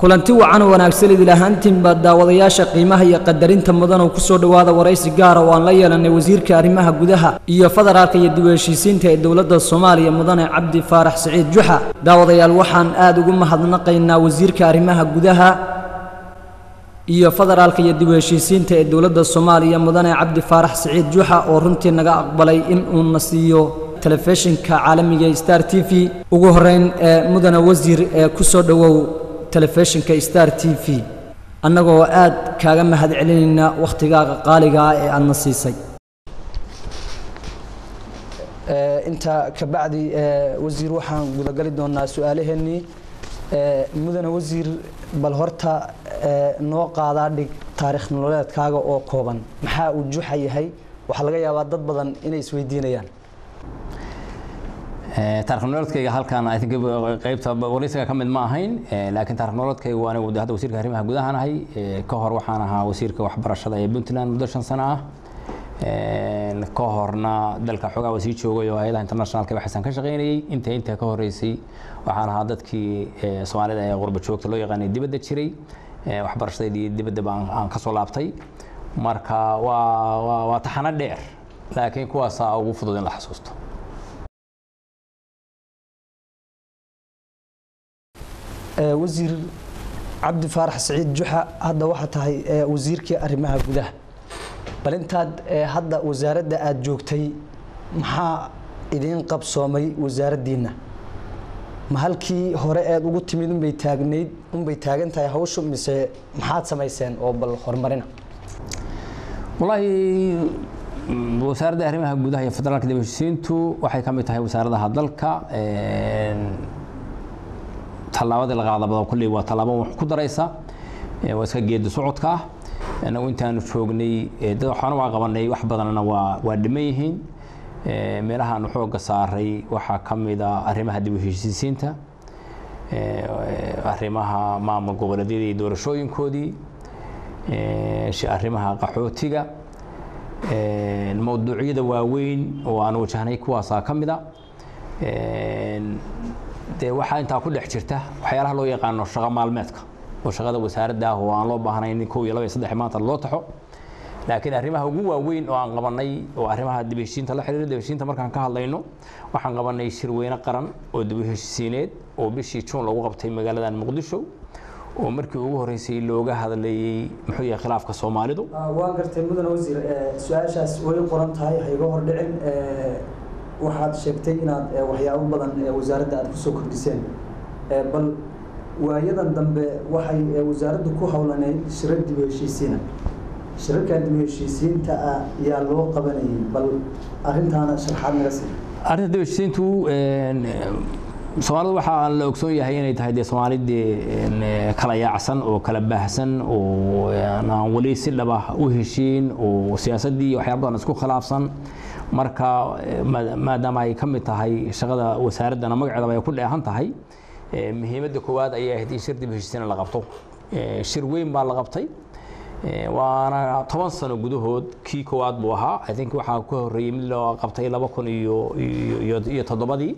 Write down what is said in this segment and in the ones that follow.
kulanti wacan oo wanaagsan idil ahaantiinba daawadayaasha qiimaha iyo qadarinta mudan oo kusoo dhowaada waraysi gaara oo aan la yeelanay wasiirka arrimaha gudaha iyo federaalka iyo dib u heshiisiinta ee dowladda soomaaliya mudane cabdi faarax siciid juxa daawadayaal waxaan aada ugu mahadnaqaynaa wasiirka arrimaha gudaha iyo federaalka iyo dib u heshiisiinta ee dowladda soomaaliya mudane cabdi faarax siciid juxa oo runtii naga aqbalay in uu na siiyo telefishinka caalamiga ee star t v ugu horeyn ee mudane wasiir ee kusoo dhowow telefishinka star t v annagoo aad kaaga mahad celinayna wakhtigaaga qaaliga ah ee aadna siisay intaa kabacdi wasiir waxaan gudagali doonaa su-aalaheennii mudane wasiir bal horta noo qaadaa dhig taarikh nololeedkaaga oo kooban maxaa uu juxa yahay waxaa laga yaabaa dad badan inay isweydiinayaan taarikh nololeedkayga halkan I think qaybta waraysiga ka mid ma ahayn laakiin taarikh nololeedkayga waa anigu hadda wasiirka arrimaha gudaha nahay ka hor waxaan ahaa wasiirka waxbarashada ee Puntland muddo shan sano ah ka horna dalka xoogaa wasii joogay oo hay'adaha internationalka waxaan ka shaqaynayay inta inta ka horeysay waxaan ahaa dadkii Soomaalida ee qurba joogta loo yaqaanay dibadda jiray waxbarashadii dibadda baan aan ka soo laabtay marka waa waa taxano dheer laakiin kuwaasa ugu fudud in la xasuusto wasiir cabdi faarax siciid juxa hadda waxaa tahay wasiirkii arrimaha gudaha bal intaad hadda wasaaradda aada joogtay maxaa idiin qabsoomay wasaaraddiinna ma halkii hore eed ugu timid unbay taagnayd unbay taagan tahay hawshu mise maxaad samayseen oo bal horumarina wallaahi wasaaradda arrimaha gudaha iyo federaalka dib heshiisiintu waxay ka mid tahay wasaaradaha dalka tallaabadii la qaadaba kulley waa tallaabo wax ku daraysa waa iska geedi socodka ah anagu intaanu joognay dad waxaana waa qabanay wax badanna waa waa dhiman yihiin meelahaanu xoogga saaray waxaa ka mid a arrimaha dib u heshiisiinta arrimaha maamul goboleedyada iyo doorashooyinkoodii arrimaha qaxootiga mawduucyada waaweyn oo aan wajahnay kuwaasaa ka mid a dee waxaa intaa ku dhex jirta waxyaalaha loo yaqaano shaqo maalmeedka oo shaqada wasaaradda ah oo aan loo baahnayn kow iyo laba iyo saddex maanta loo taxo laakiin arrimaha ugu waaweyn oo aan qabanay oo arrimaha dib heshiisiinta la xiriira dib heshiisiinta markaan ka hadlayno waxaan qabanay shirweyne qaran oo dib heshiisiineed oo bishii juun lagu qabtay magaaladan muqdisho oo markii ugu horeysay looga hadlayay muxuu yahay khilaafka soomaalidu waan gartay mudane wasiir su-aashaas way qoran tahay ha iga hordhicin waxaad sheegtay inaad waxyaabo badan wasaaradda aad kusoo kordhiseen bal waayadan dambe waxay wasaaraddu ku howlaneyd shirar dib u heshiisiina shirarkaa dib u heshiisiinta ah yaa loo qabanayay bal arrintaana sharxaad naga sii arrinta dib u heshiisiintu soomaalidu waxaa la ogsoon yahay inay tahay dee soomaalidii kala yaacsan oo kala baahsan oo aan weli si dhaba u heshiin oo siyaasaddii waxyaaba badan isku khilaafsan marka maadaama ay ka mid tahay shaqada wasaaraddana magaceedaba ay ku dheehan tahay muhiimadda koowaad ayay ahayd in shir dib heshiisiina la qabto shir weyn baa la qabtay waana toban sano gudahood kii koowaad buu ahaa i think waxaa ka horreeyey mid loo qabtay laba kun iyo iyo toddobadii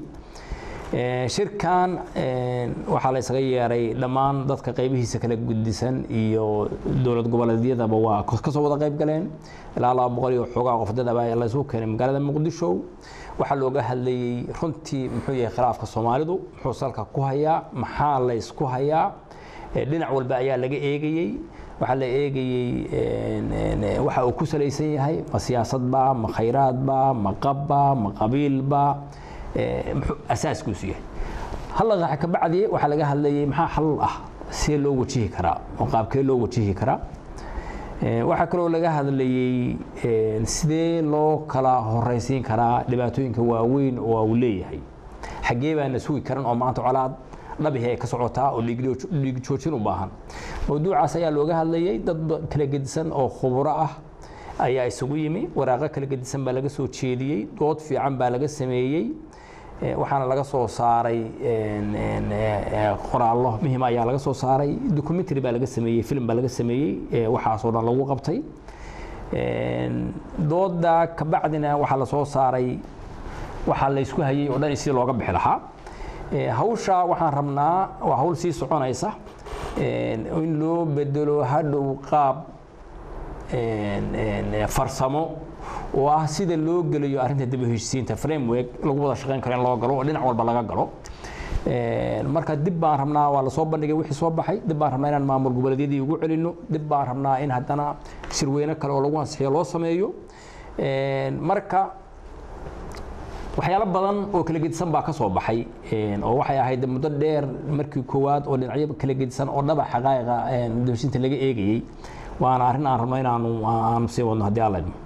shirkan waxaa la isaga yeeray dhammaan dadka qaybihiisa kala gudisan iyo dowlad goboleedyadaba waa kasoo wada qayb galeen ilaa laba boqol iyo xoogaa qof dadaba la isugu keenay magaalada muqdisho waxaa looga hadlayey runtii muxuu yahay khilaafka soomaalidu muxuu salka ku hayaa maxaa la isku hayaa dhinac walba ayaa laga eegayey waxaa la eegayey waxa uu ku salaysan yahay ma siyaasadba ma khayraadba ma qabba ma qabiilba muxuu asaaskuusu yahay halla ka bacdi waxaa laga hadlayay maxaa xal ah see loo wajihi karaa oo qaabkee loo wajihi karaa waxaa kaloo laga hadlayey sidee loo kala horeysiin karaa dhibaatooyinka waaweyn oo uu leeyahay xaggee baana sugi karan oo maanta colaad dhabihi ay ka socotaa oo dhiig joojin u baahan mawduucaas ayaa looga hadlayay dad kala gedisan oo khuburo ah ayaa isugu yimi waraaqo kala gedisan baa laga soo jeediyey dood fiican baa laga sameeyey waxaana laga soo saaray qoraallo muhiim ayaa laga soo saaray documentary baa laga sameeyey film baa laga sameeyey waxaasoo dhan lagu qabtay dooda kabacdina waxaa la soo saaray waxaa la isku hayay oo dhan si looga bixi lahaa hawsha waxaan rabnaa waa hawl sii soconaysa in loo bedelo hadhow qaab farsamo oo ah sida loo gelayo arrinta dib u heshiisiinta framework lagu wada shaqayn karo in loo galo oo dhinac walba laga galo marka dib baan rabnaa waa lasoo bandhigay wixii soo baxay dib baan rabnaa inaan maamul goboleedyadii ugu celino dib baan rabnaa in haddana shirweyne kale oo lagu ansixiyo loo sameeyo marka waxyaalo badan oo kala gedisan baa ka soo baxay oo waxay ahayd muddo dheer markii koowaad oo dhinacyo kala gedisan oo dhaba xaqaa'iqa dibheshiinta laga eegayey waana arrin aan rabno inaanu aanu sii wadno haddii alla idmo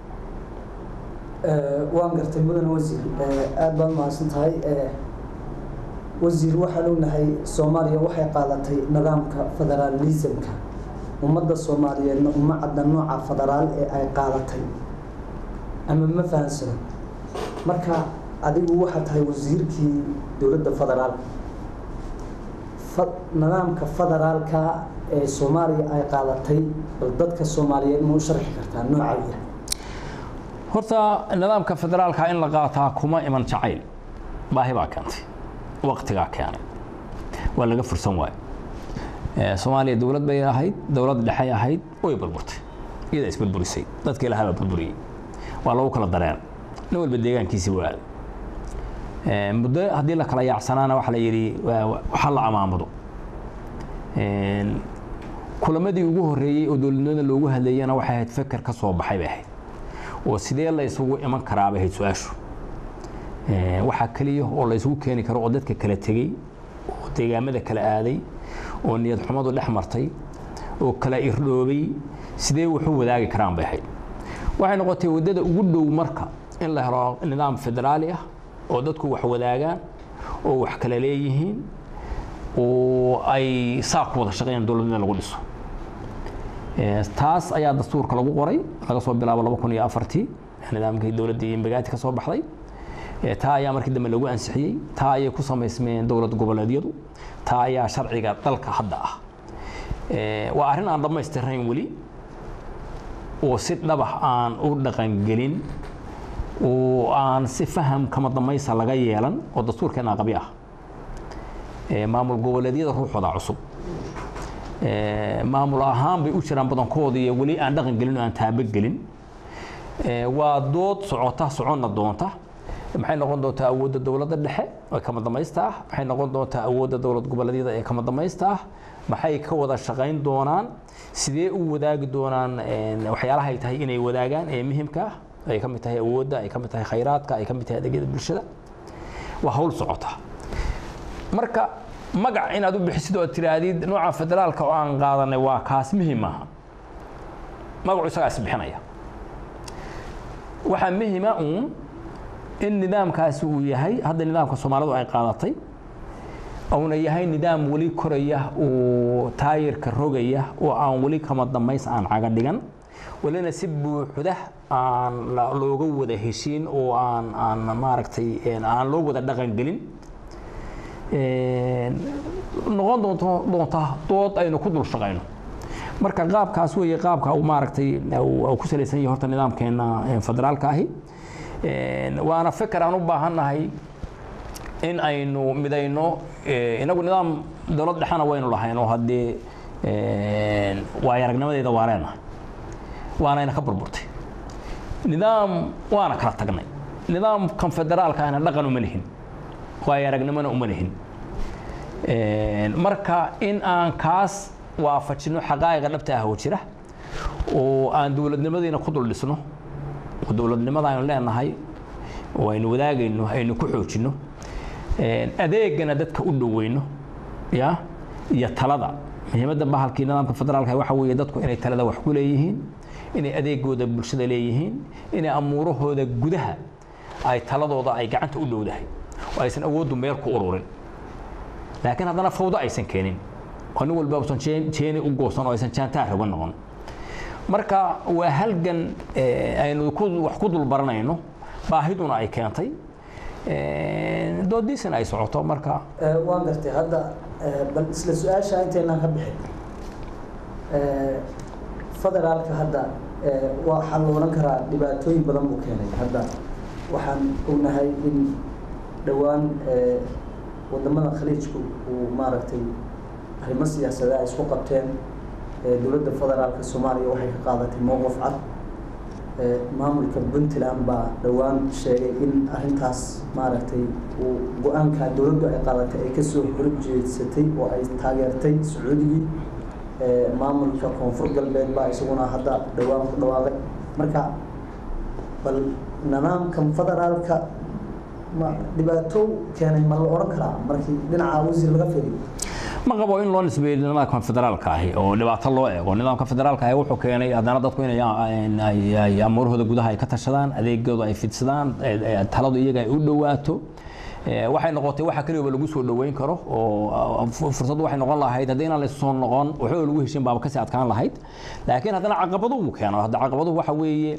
waan gartay mudane wasiir aada baad mahadsan tahay wasiir waxaan ognahay soomaaliya waxay qaadatay nidaamka federaalismka ummadda soomaaliyeedna uma cadda nooca federaal ee ay qaadatay ama ma fahansano marka adigu waxaad tahay wasiirkii dowladda federaalka nidaamka federaalka ee soomaaliya ay qaadatay bal dadka soomaaliyeed ma u sharxi kartaa nooca yah horta nidaamka federaalka in la qaataa kuma iman jacayl baahi baa keentay waqtigaa keenay waa laga fursan waayo soomaaliya dowlad bay ahayd dowlad dhexay ahayd way burburtay iyada isburburisay dadka ilaha baa burburiyey waa lagu kala dareen nin walba deegaankiisii waa aaday muddo haddii la kala yaacsanaana waxaa la yidhi waxa la amaamudo kulamadii ugu horreeyey oo dowladnimada loogu hadleeyana waxay ahayd feker ka soo baxay bay ahayd oo sidee la isugu iman karaa bay ahayd su-aashu waxaa keliya oo la isugu keeni karo oo dadka kala tegey oo deegaamada kala aaday oo niyad xumadu dhex martay oo kala irdhoobay sidee wuxu wadaagi karaan bay ahayd waxay noqotay waddada ugu dhow marka in la helo nidaam federaali ah oo dadku wax wadaagaan oo wax kala leeyihiin oo ay saa ku wada shaqeeyaan dowladnimada lagu dhiso taas ayaa dastuurka lagu qoray laga soo bilaabo laba kun iyo afartii nidaamkii dowladdii imbagaati ka soo baxday taa ayaa markii dambe lagu ansixiyey taa ayay ku samaysmeen dowlad goboleedyadu taa ayaa sharciga dalka hadda ah waa arrin aan dhammaystirnayn weli oo si dhabax aan u dhaqangelin oo aan si faham kama damaysa laga yeelan oo dastuurkeena qabi ah maamul goboleedyada ruuxooda cusub maamul ahaan bay u jiraan badankooda iyo weli aan dhaqan gelin oo aan taabogelin waa dood socota soconna doonta maxay noqon doontaa awoodda dowladda dhexe ee kama damaysta ah maxay noqon doontaa awoodda dowlad goboleedyada ee kama damaysta ah maxay ka wada shaqayn doonaan sidee u wadaagi doonaan waxyaalaha ay tahay inay wadaagaan ee muhimka ah ay ka mid tahay awoodda ay ka mid tahay khayraadka ay ka mid tahay adeegyada bulshada waa hawl socota marka magac inaad u bixisid oo tiraadid nooca federaalka oo aan qaadanay waa kaas muhim maaha magacu isagaa is bixinaya waxaa muhima uun in nidaamkaasi uu yahay hadda nidaamka soomaalidu ay qaadatay uuna yahay nidaam weli koraya oo taayirka rogaya oo aan weli kama damays aan caga dhigan welina si buuxda aan looga wada heshiin oo aan aan maaragtay aan loo wada dhaqan gelin noqon doonto doonta dood aynu ku dul shaqayno marka qaabkaas weeye qaabka uu maaragtay uu ku salaysan yahay horta nidaamkeena federaalka ahi waana feker aan u baahannahay in aynu midayno inagu nidaam dowlad dhexena waynu lahayn oo haddee waayo aragnimadeeda waa leenahay waanayna ka burburtay nidaam waana kala tagnay nidaamkan federaalka ahna dhaqan uma lihin waayo aragnimona uma lihin marka in aan kaas waafajino xaqaa'iqa dhabta ah oo jira oo aan dowladnimadiina ku dul dhisno oo dowladnimada aynu leenahay oo aynu wadaagayno aynu ku xoojinno adeegana dadka u dhoweyno ya iyo talada muhiimadda bahalkii nidaamka federaalka waxa weeye dadku inay talada wax ku leeyihiin inay adeegooda bulshada leeyihiin inay amuurahooda gudaha ay taladooda ay gacanta u dhowdahay oo aysan awooddu meel ku ururin laakiin haddana fawdo aysan keenin oo nin walba usan jeeni u goosan oo aysan jaantaar uga noqon marka waa halgan aynu wax ku dul baranayno baahiduna ay keentay doodiisana ay socoto marka waan gartay hadda bal isla su-aasha intaynaan ka bixin federaalka hadda waxaa la oran karaa dhibaatooyin badan buu keenay hadda waxaan ognahay in dhowaan wadamada khaliijku uu maaragtay arrimo siyaasada ay isku qabteen dowladda federaalka soomaaliya waxay ka qaadatay mowqif cad maamulka puntland baa dhowaan sheegay in arrintaas maaragtay uu go-aanka dowladdu ay qaadatay ay kasoo horjeedsatay oo ay taageertay sacuudigii maamulka koonfur galbeed baa isaguna hadda dhowaan ku dhawaaqay marka bal nidaamkan federaalka ma dhibaato keenay ma la odhan karaa markii dhinaca wasiir laga fiiriyo ma qabo in loo nisbeeyo nidaamka federaalka ahi oo dhibaato loo eego nidaamka federaalka ahi wuxuu keenay haddana dadku inay amuurahooda gudaha ay ka tashadaan adeegooda ay fidsadaan taladu iyaga ay u dhowaato waxay noqotay waxa keliya lagu soo dhoweyn karo oo fursaddu waxay noqon lahayd haddii inaan laysu soo noqon waxba lagu heshin baaba kasii adkaan lahayd laakiin haddana caqabaduhu uu keeno hadda caqabaduhu waxa weeye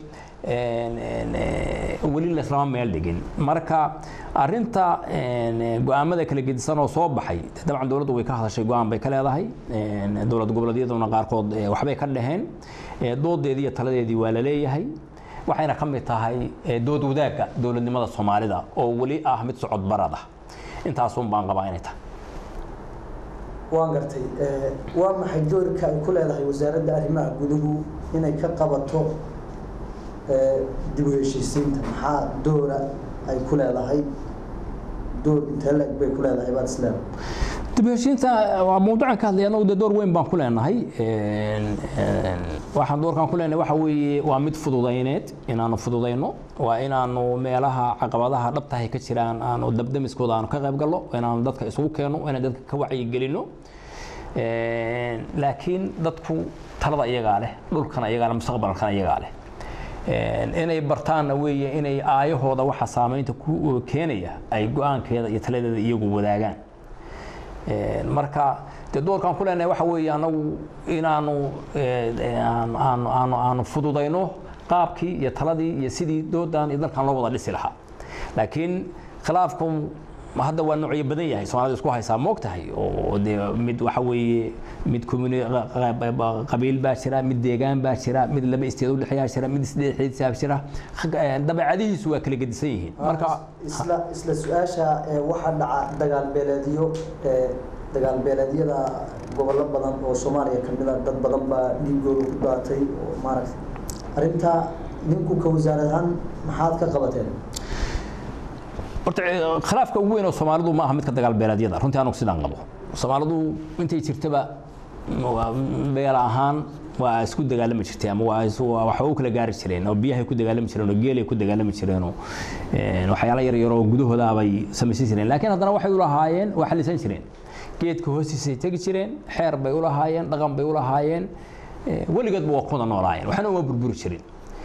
weli laislama meel dhigin marka arinta go-aamada kala gedisan oo soo baxay dabcan dowladdu way ka hadashay go-aan bay ka leedahay dowlad goboleedyaduna qaarkood waxbay ka dhaheen doodeedii iyo taladeedii waa la leeyahay waxayna ka mid tahay dood wadaagga dowladnimada soomaalida oo weli ah mid socod barad ah intaasun baan qabaa inay tahay waan gartay waa maxay doorka ay ku leedahay wasaaradda arrimaha guduhu inay ka qabato dib u heshiisiinta maxaa doora ay ku leedahay door intee la-eg bay ku leedahay baad isleedahay dib u heshiinta waa mawduucan ka hadlaya anagu dee door weyn baan ku leenahay waxaan doorkan ku leenahay waxa weeye waa mid fududayneed inaanu fududayno waa inaanu meelaha caqabadaha dhabtahay ka jiraan aanu dabdamiskooda aanu ka qayb galno inaanu dadka isugu keenno inaan dadka ka wacyigelino laakiin dadku talada iyagaa leh dhulkana iyagaa leh mustaqbalkana iyagaa leh inay bartaanna weeye inay aayahooda waxa saamaynta ku keenaya ay go-aankeeda iyo taladeeda iyagu wadaagaan marka dee doorkaan ku leenahay waxa weeye anagu inaanu aanu aanu aanu fududayno qaabkii iyo taladii iyo sidii doodan iyo dalkan loo wada dhisi lahaa laakiin khilaafku hadda waa noocyo badan yahay soomaalida isku haysaa moog tahay oo dee mid waxa weeye mid communi qabiil baa jira mid deegaan baa jira mid laba isteed udhexeeyaa jira mid isdhexeedsaa jira dabeecadihiisu waa kala gedisan yihiin marka isla isla su-aasha waxaa dhaca dagaal beeleedyo dagaal beeleedyada gobollo badan oo soomaaliya ka mid a dad badan baa dhiigooda ku daatay oo maaragtay arrintaa ninku ka wasaarad ahaan maxaad ka qabateen horta khilaafka ugu weyn oo soomaalidu ma aha midka dagaal beeleedyada runtii anugu sidaan qabo soomaalidu intay jirtaba beel ahaan waa isku dagaalami jirtay ama waa waxba u kala gaari jireen oo biyahay ku dagaalami jireen oo geelay ku dagaalami jireen oo waxyaalo yar yar oo gudahooda bay samaysan jireen laakiin haddana waxay u lahaayeen waa xalisan jireen geedka hoostiisay tegi jireen xeer bay u lahaayeen dhaqan bay u lahaayeen weligoodba waa kuwada noolaayeen waxna uma burburi jirin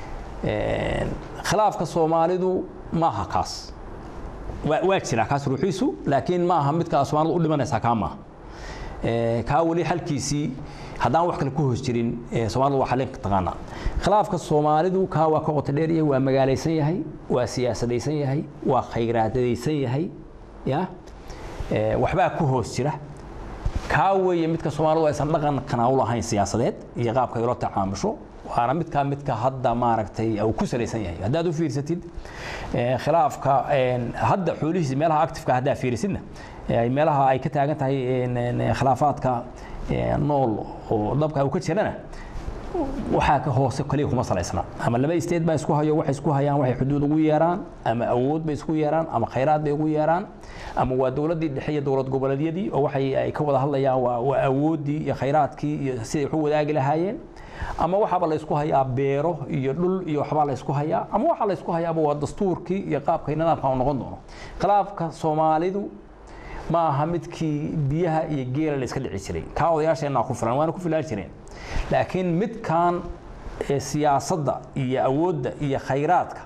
khilaafka soomaalidu ma aha kaas waa jira kaas ruuxiisu laakiin ma aha midka soomaalidu u dhimanaysaa kaa maaha kaa weli xalkiisii haddaan wax kale ku hoos jirin soomaalidu waa xalin taqaanaa khilaafka soomaalidu kaa waa ka qoto dheer yahay waa magaalaysan yahay waa siyaasadaysan yahay waa khayraadaysan yahay ya waxbaa ku hoos jira kaa weeye midka soomaalidu aysan dhaqankana u lahayn siyaasadeed iyo qaabka ay ula tacaamusho waana midkaa midka hadda maaragtay uu ku salaysan yahay haddaad u fiirsatid khilaafka hadda xoolihiisa meelaha actifeka haddaa fiirisidna meelaha ay ka taagan tahay khilaafaadka nool oo dabka uu ka jirana waxaa ka hoose kaliya kuma salaysna ama laba state baa isku hayo waxay isku hayaan waxay xuduud ugu yeeraan ama awood bay isku yeeraan ama khayraad bay ugu yeeraan ama waa dowladdii dhexe iyo dowlad goboleedyadii oo waxay ay ka wada hadlayaan waa waa awooddii iyo khayraadkii iyo siday wax u wadaagi lahaayeen ama waxaaba la isku hayaa beero iyo dhul iyo waxbaa la isku hayaa ama waxaa la isku hayaaba waa dastuurkii iyo qaabka nidaamka uu noqon doono khilaafka soomaalidu ma aha midkii biyaha iyo geela la iska dhici jiray kaa odayaasheenna ku filan waana ku filaan jireen laakiin midkan siyaasadda iyo awoodda iyo khayraadka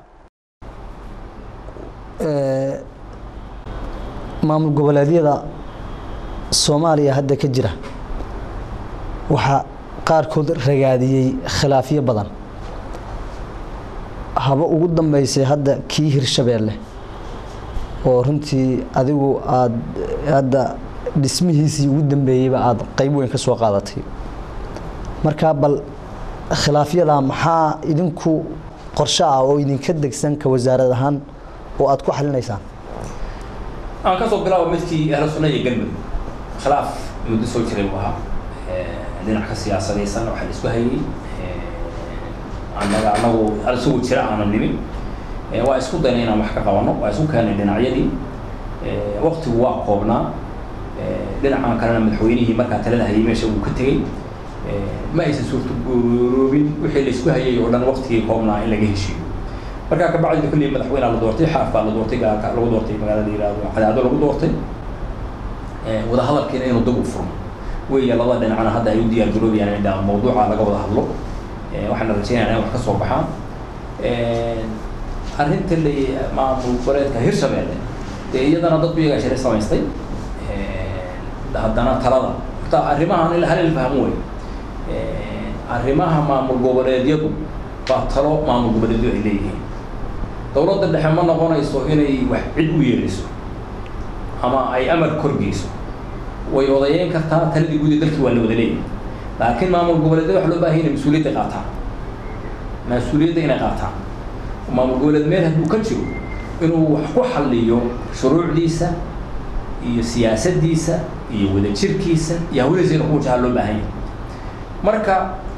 maamul goboleedyada soomaaliya hadda ka jira waxaa qaarkood ragaadiyey khilaafyo badan haba ugu dambeysay hadda kii hirshabeelle oo runtii adigu aada hadda dhismihiisii ugu dambeeyeyba aada qayb weyn ka soo qaadatay marka bal khilaafyadaa maxaa idinku qorshe ah oo idinka degsan ka wasaarad ahaan oo aada ku xalinaysaan aan ka soo bilaabo midkii ahlu sunna iyo galmudug khilaaf muddo soo jiray buu ahaa dhinac ka siyaasadaysan waxaa la isku hayay annaga anagu isugu jira aanan nimin waa isku dayna inaan wax ka qabano waa isku keenay dhinacyadii waktigu waa koobnaa dhinacan kalena madaxweynihii markaa talada hayay meesha uu ka tegey ma aysan suurtagooroobin wixii la isku hayay oo dhan waktigii koobnaa in laga heshiiyo markaa kabacdi kulli madaxweynea la doortay xaaf baa la doortay gaalka lagu doortay magaalada yihahdo cadaado lagu doortay wadahadalkiina inuu dib u furmo weya labada dhinacna hadda ay u diyaar garoobayaan in mawduuca laga wada hadlo waxaana rajeynaya in wax ka soo baxaan arrinta la maamul goboleedka hirshabeelle dee iyadana dadku iyagaa shari samaystay haddana talada horta arrimahan il hal ilfahmo wey arrimaha maamul goboleedyadu waa talo maamul goboleedyo ay leeyihiin dowladda dhexe ma noqonayso inay wax cid u yeeliso ama ay amar korgeyso way odayeyn kartaa taladii guud ee dalkii waa la wada leeyahay laakiin maamul goboleedyada waxa loo baahay inay mas-uuliyadda qaataan mas-uuliyadda inay qaataan maamul goboleed meel hadduu ka jiro inuu wax ku xalliyo shuruucdiisa iyo siyaasaddiisa iyo wadajirkiisa iyo hawadiisa inuu ku wajaha loo baahan yahay marka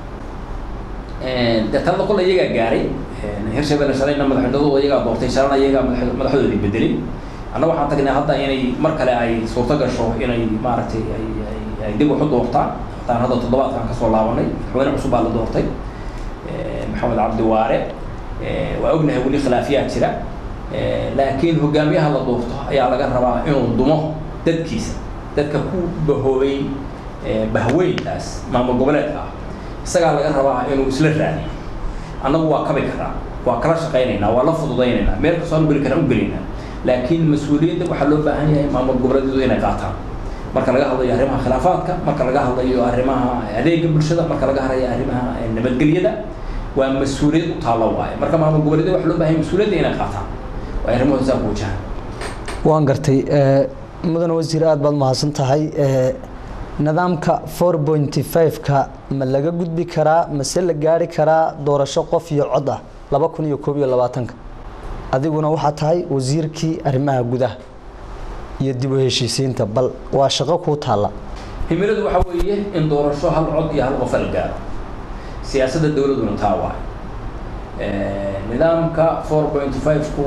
dee talada qol iyagaa gaaray hirshabelle shalayna madaxweynadooda iyagaa doortay shalana iyagaa madax madaxdoodii bedelay anna waxaan tagnay hadda inay mar kale ay suurto gasho inay maaragtay ay ay ay dib wax u doortaan hataan hadda toddobaadkan kasoo laabanay madaxweyne cusub baa la doortay maxamed cabdi waare waa ognahay weli khilaafiyaa jira laakiin hogaamiyaha la doorto ayaa laga rabaa inuu dumo dadkiisa dadka ku bahoobay bahweyntaas maamul goboleedka ah isagaa laga rabaa inuu isla raadiyo annagu waa kabi karaa waa kala shaqaynaynaa waa la fududaynaynaa meel kastoo aan geli karaan u gelaynaa laakiin mas-uuliyadda waxaa loo baahan yahay maamul goboleedyadu inay qaataan marka laga hadlayo arrimaha khilaafaadka marka laga hadlayo arrimaha adeega bulshada marka laga hadlayo arrimaha nabadgelyada waa mas-uuliyad u taalla waaye marka maamul goboleedyada waxaa loo baahan yahay mas-uuliyadda inay qaataan waa arrimahooda saa ku wajahan waan gartay mudan wasiir aada baad mahadsan tahay nidaamka four pointy five-ka ma laga gudbi karaa mase la gaari karaa doorasho qof iyo cod ah laba kun iyo koob iyo labaatanka adiguna waxaa tahay wasiirkii arrimaha gudaha iyo dib u heshiisiinta bal waa shaqo kuu taalla himiladu waxaa weeye in doorasho hal cod iyo hal qofa la gaaro siyaasadda dowladuna taa waay nidaamka four point five-ku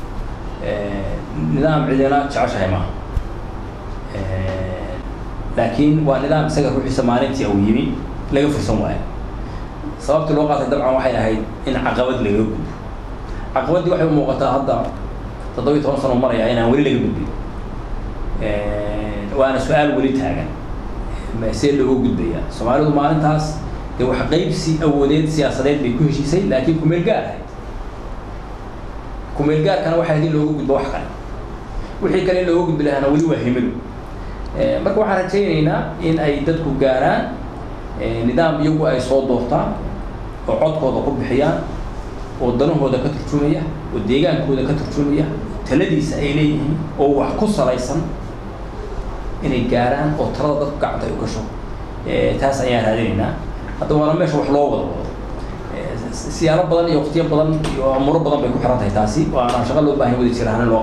nidaam cidina jeceshahay maaha laakiin waa nidaam isaga ruuxiisa maalintii uu yimi laga fursan waayo sababtii loo qaatay dabcan waxay ahayd in caqabad laga gudbo caqabaddii waxay u muuqataa hadda toddobiyi toban sano maraya inaan weli laga gudbin waana su-aal weli taagan see looga gudbaya soomaalidu maalintaas dee wax qaybsi awoodeed siyaasadeed bay ku heshiisay laakiin kumeel gaar ahayd kumeel gaarkana waxay ahayd in looga gudbo wax kale wixii kale in looga gudbi lahaana weli waa himilo marka waxaan rajaynaynaa in ay dadku gaaraan nidaam iyagu ay soo doortaan oo codkooda ku bixiyaan oo danahooda ka turjumaya oo deegaankooda ka turjumaya taladiisa ay leeyihiin oo wax ku salaysan inay gaaraan oo talada dadku gacanta ay u gasho taas ayaan raadinaynaa hadda waana meesha wax loo wada wado siyaalo badan iyo waqtiyo badan iyo amuro badan bay ku xiran tahay taasi waana shaqo loo baahan wadi jira in loo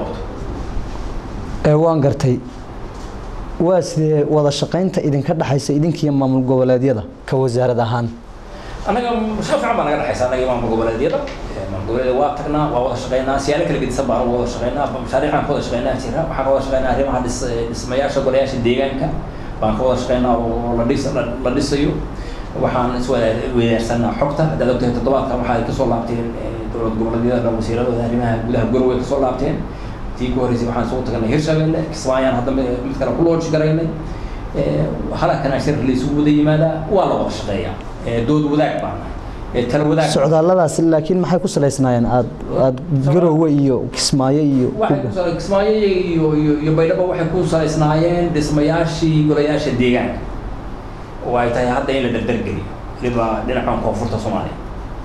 qabto waan gartay waa sidee wada shaqaynta idinka dhexaysa idinkiiyo maamul goboleedyada ka wasaarad ahaan annaga shaqo fiican baa naga dhexaysa annaga iyo maamul goboleedyada maamul goboleedyada waa tagnaa waa wada shaqaynaa siyaalo kala gedisan baan wada shaqaynaa mashaariicaan ka wada shaqaynaa jira waxaan ka wada shaqaynaa arrimaha dhis dhismayaasha golayaasha deegaanka baan ka wada shaqaynaa oo la dhis la dhisayo waxaan iswadaarsanaa xogta haddaad ogtahay toddobaadkan waxa ay kasoo laabteen dowlad goboleedyada wasiiradooda arrimaha gudaha goroway kasoo laabteen tii ku horreysay waxaan isugu tagnay hirshabelle kismaayaan hadda mid kale ku looji garaynay halakana shir laysugu wada yimaadaa waa la wada shaqeeyaa dood wadaag baan nahay tala wadaag socdaalladaas laakiin maxay ku salaysnaayeen aad aad garowe iyo kismaayo iyo waxay kismaayo iyo iyo iyo baydhabo waxay ku salaysnaayeen dhismayaashii golayaasha deegaanka oo ay tahay hadda in la dardargeliyo waliba dhinacan koonfurta soomaaliya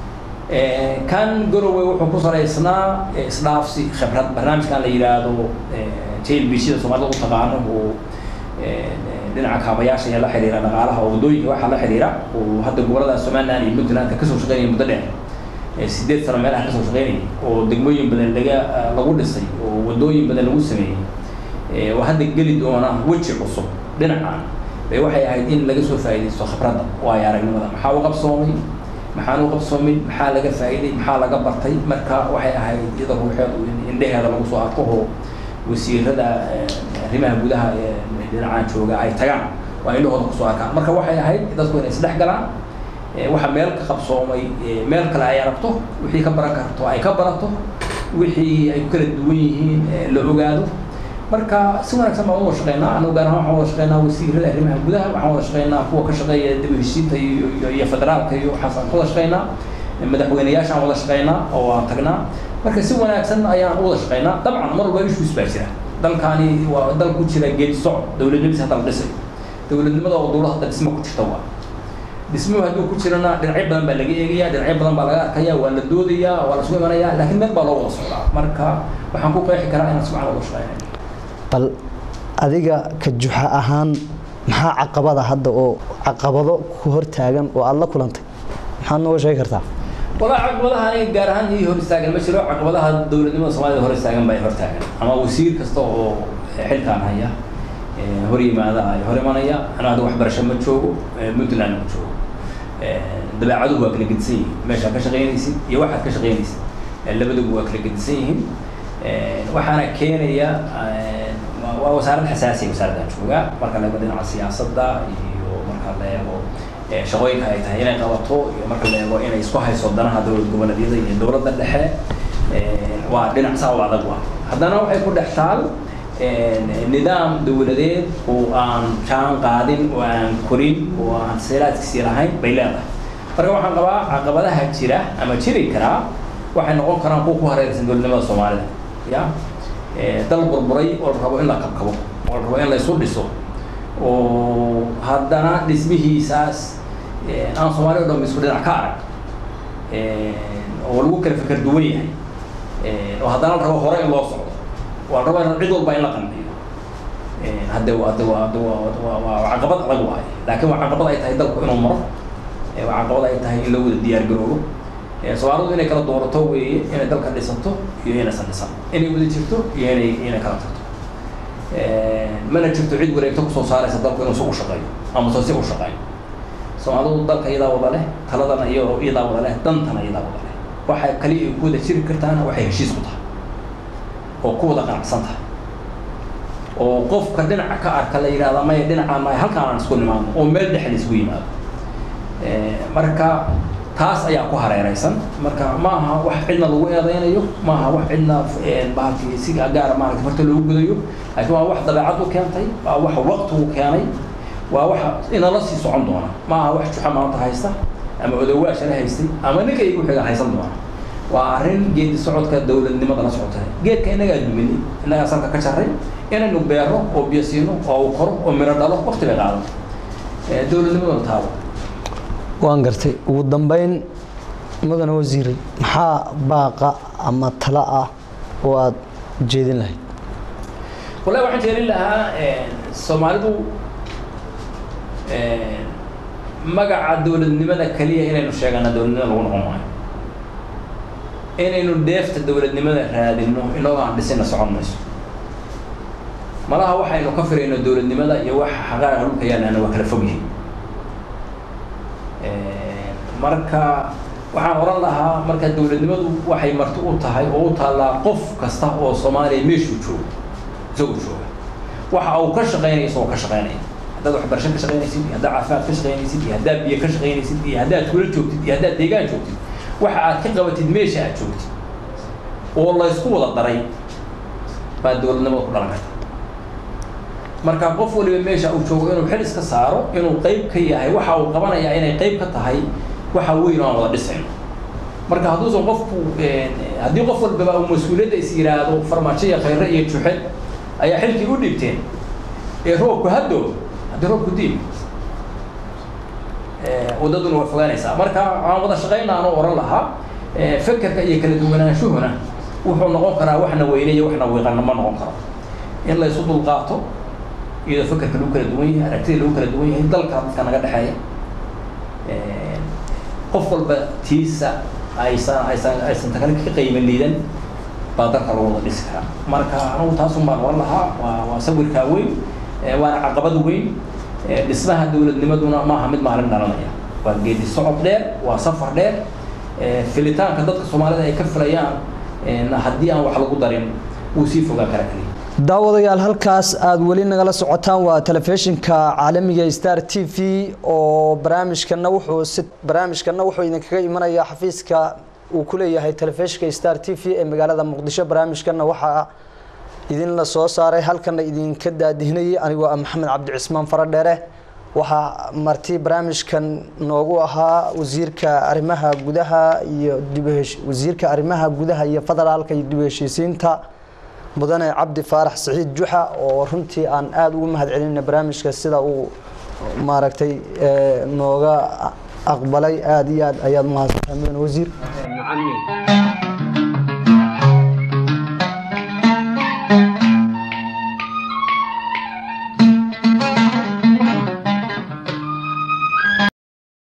kan garowe wuxuu ku salaysnaa isdhaafsi khibrad barnaamijkan la yidhaahdo jlbcda soomaalida u taqaano oo dhinaca kaabayaasha ee la xiriira dhaqaalaha oo waddooyinka waxaa la xiriira oo hadda gobolada somaliland iyo puntlandka kasoo shaqeynaya muddo dheer sideed sano meelaha kasoo shaqeynaya oo degmooyin badan laga lagu dhisay oo waddooyin badan lagu sameeyey oo hadda geli doona weji cusub dhinacan bay waxay ahayd in laga soo faa'iidaysto khibradda waayo aragnimada maxaa u qabsoomay maxaan u qabsoomay maxaa laga faa'iiday maxaa laga bartay marka waxay ahayd iyada ruuxeedu in indheheeda lagu soo arko oo wasiirada arrimaha gudaha ee dhinacaan jooga ay tagaan waa indhahooda kusoo arkaan marka waxay ahayd dadku inay isdhex galaan waxa meel ka qabsoomay meel kale ay aragto wixii ka baran karto ay ka barato wixii ay ku kala duwan yihiin la ogaado marka si wanaagsan baan wada shaqeynaa anagu gaar ahaan waxaan wada shaqeynaa wasiirada arrimaha gudaha waxaan wada shaqeynaa kuwa ka shaqeeya dib u heshiinta iyo iyo federaalka iyo waxaasaan ka wada shaqeynaa madaxweyneyaashaan wada shaqeynaa oo waan tagnaa marka si wanaagsan ayaan u wada shaqeynaa dabcan mar walba issues baa jira dalkaani waa dal ku jira geedi socod dowladnimadiisa hadda la dhisay dowladnimada oo dowlad hadda dhismo ku jirta waa dhismuhu hadduu ku jirana dhinacyo badan baa laga eegaya dhinacyo badan baa laga arkaya waa la doodayaa waa la isku imanayaa laakiin meel baa loo wada socdaa marka waxaan ku qeexi karaa inaan si fiican wada shaqeynay bal adiga ka juxa ahaan maxaa caqabada hadda oo caqabado ku hortaagan oo aada la kulantay maxaad nooga sheegi kartaa walaa caqabadaha aniga gaar ahaan ii hor istaagan ma jiro caqabadaha dowladnimada soomaalida hor istaagan baa hor taagan ama wasiir kasta oo xilkaan haya hor yimaada ay hor imanaya anaa hadda waxbarasho ma joogo puntland ma joogo dabeecaduhu waa kala gedisan yihiin meeshaad ka shaqaynaysid iyo waxaad ka shaqaynaysid labaduba waa kala gedisan yihiin waxaana keenaya waa wasaarad xasaasiya wasaaraddan joogaa marka la eego dhinaca siyaasadda iyo marka la eego shaqooyinka ay tahay inay qabato iyo marka la eego inay isku hayso danaha dowlad goboleedyada iyo dowladda dhexe waa dhinac saa u adag ah haddana waxay ku dhex taal nidaam dowladeed oo aan jaan qaadin oo aan korin oo aan seelaadkiisii lahayn bay leedahay marka waxaan qabaa caqabadaha jira ama jiri karaa waxay noqon karaan kuwa ku hareeraysan dowladnimada soomaalida ya dal burburay oo la rabo in la kabkabo oo la rabo in la isu dhiso oo haddana dhismihiisaas aan soomaali o dhan isku dhinac ka arag oo lagu kala fikar duwan yahay oo haddana la rabo hore in loo socdo waa la rabo in cid walba in la qanciyo hadde hadde waa hadde waa waa caqabad adag waaye laakiin waa caqabad ay tahay dalku inuu maro waa caqabad ay tahay in la wada diyaar garoobo soomaalidu inay kala doorato weeye inay dalka dhisato iyo inaysan dhisan inay wada jirto iyo inay inay kala tagto mana jirto cid wareegto kusoo saaraysa dalku inuu si u shaqeeyo ama soo si u shaqeeyo soomaalidu dalka iyadaa wada leh taladana iyo iyadaa wada leh dantana iyadaa wada leh waxay kaliya ay ku wada jiri kartaana waxay heshiis ku tahay oo ku wada qanacsan tahay oo qofka dhinaca ka arka la yidhahda maya dhinacaan maya halkaan aan isku nimaadno oo meel dhex la isugu yimaado marka taas ayaa ku hareeraysan marka ma aha wax cidna lagu eedaynayo ma aha wax cidna bahalkii si gaara maaragtay farta loogu gudayo laakiin waa wax dabeecad u keentay waa wax waqtigu keenay waa wax inala sii socon doona ma aha wax juxa maanta haysta ama odowaashana haystay ama ninka igu xiga haysan doona waa arrin geedi socodka dowladnimada la socota geedka innagaa duminay innagaa salka ka jarray inaynu beero oo biyo siino oo uu koro oo miro dhalo waqti bay qaadan dowladnimaduna taabo waan gartay ugu dambeyn mudane wasiire maxaa baaqa ama talo ah oo aada jeedin lahayd wallahi waxaan jeedin lahaa soomaalidu magaca dowladnimada keliya inaynu sheegana dowladnimada lagu noqon maayo inaynu dheefta dowladnimada raadino inagoo aan dhisina socon mayso malaha waxaynu ka firayno dowladnimada iyo waxa xaqaaqa dhulka yaalaana waa kala fog yihiin marka waxaan oran lahaa marka dowladnimadu waxay marti u tahay oo u taallaa qof kasta oo soomaaliya meeshuu joogo isagoo jooga waxa uu ka shaqeynaya isagoo ka shaqeynaya haddaad waxbarasho ka shaqeynaysid iyo haddaad caafimaad ka shaqeynaysid iyo haddaad biyo ka shaqeynaysid iyo haddaad kula joogtid iyo haddaad deegaan joogtid waxa aad ka qabatid meesha aad joogtid oo laysku wada daray baa dowladnimada ku dhalan karta marka qof waliba meesha uu joogo inuu xil iska saaro inuu qayb ka yahay waxa uu qabanayaa inay qayb ka tahay waxa weyn oo aan wada dhisayno marka hadduusan qofku haddii qof walbaba uu mas-uuliyadda is yidhaahdo farmaajo iyo khayre iyo juxe ayaa xilkii u dhibteen ee roobku haddo haddii roobku diib waddaduna waa fogaanaysaa marka aan wada shaqayna anoo oran lahaa fekerka iyo kala duwanaanshuhuna wuxuu noqon karaa waxna weyneeyo waxna wiiqana ma noqon karo in la isu dulqaato iyadoo fekerka lagu kala duwan yahay aragtida lagu kala duwan yahay dalka dadka naga dhexeeya qof walba tiisa aysan aysan aysan takale ka qiimo liidan baa dalka lagu wada dhisi karaa marka anugu taasun baan oran lahaa waa waa sawirkaa weyn waana caqabad weyn dhismaha dowladnimaduna maaha mid maalin dhalanaya waa geedi socod dheer waa safar dheer filitaanka dadka soomaalida ay ka filayaan haddii aan wax lagu darin wuu sii fogaa kara kaliya daawadayaal halkaas aada weli nagala socotaan waa telefishinka caalamiga star t v oo barnaamijkana wuxuu si barnaamijkana wuxuu idinkaga imanayaa xafiiska uu ku leeyahay telefishinka star t v ee magaalada muqdisho barnaamijkana waxaa idin la soo saaray halkana idinka daadihinayay anigoo ah maxamed cabdi cismaan faradheere waxaa marti barnaamijkan noogu ahaa wasiirka arrimaha gudaha iyo dibhesh wasiirka arrimaha gudaha iyo federaalka iyo dib heshiisiinta mudane cabdi faarax saciid juxa oo runtii aan aada ugu mahad celinayna barnaamijka sida uu maaragtay nooga aqbalay aada iyo aad ayaad umahadsantahay mudane wasiir